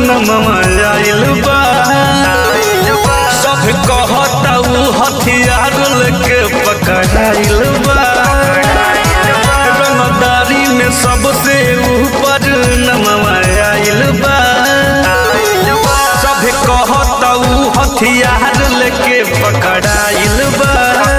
नमवा आइल बा सब कहता उ हथियार लेके पकड़ाइल बा रंगदारी में सबसे ऊपर नमवा आइल बा सब कहता उ हथियार लेके पकड़ाइल बा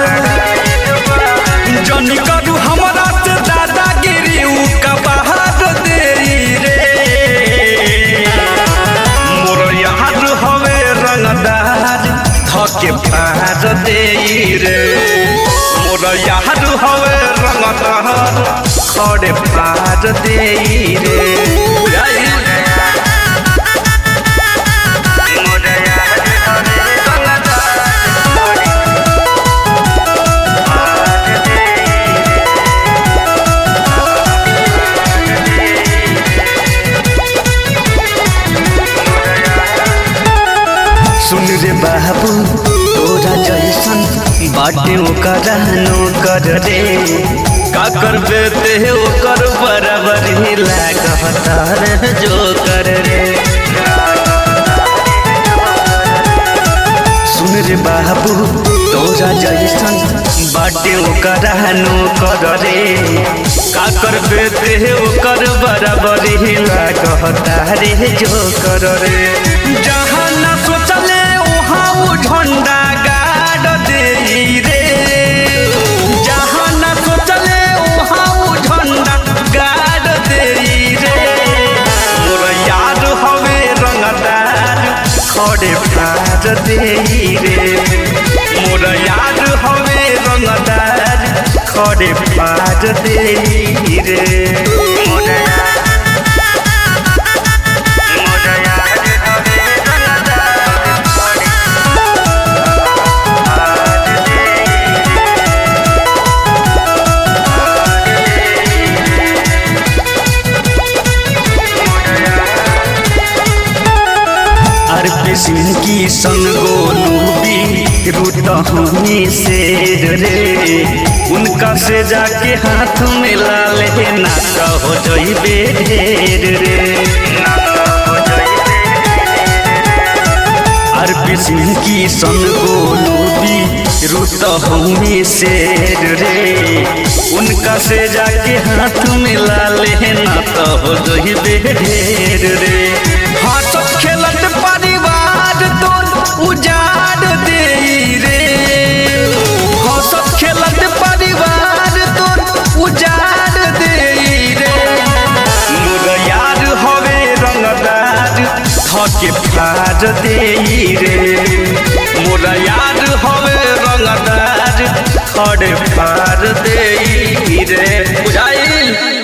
जनी करू हमरा से दादागिरी उ कबाहर देई रे मोर यार हवे रंगदार थके फार देई रे मोर यार हवे रंगदार खड़े फार देई रे सुन रे बाबू तोरा जैसन बाटे ओकरा नो कर रे का करबे ते ओकर बराबर ही लागता रे जो कर रे सुन रे बाबू तोरा जैसन बाटे ओकरा नो कर रे का करबे ते ओकर बराबर ही लागता रे जो कर रे जहाँ न सोचले वहाँ उ झंडा गाड़ दे रे जहाँ न सोचले वहाँ उ झंडा गाड़ दे रे मोर यार हवे रंगदार खड़े फाड़ दे रे मोर यार हवे रंगदार खड़े फाड़ दे रे मोर यार अरब सिंह की सन गोलू भी रूटहनी शेर रे उनका से जाके हाथ में ला ले ना कहो जइबे ढेर रे अरब सिंह की सन गोलू भी रूटहनी शेर रे उनका से जाके हाथ में ला ले ना कहो जइबे ढेर रे हंसत खेलत परिवार तोर उजाड़ दे रे हंसत खेलत परिवार तोर उजाड़ दे रे मोर यार हवे रंगदार थके फाड़ दे रे मोर यार हवे रंगदार खड़े फाड़ दे रे बुझाइल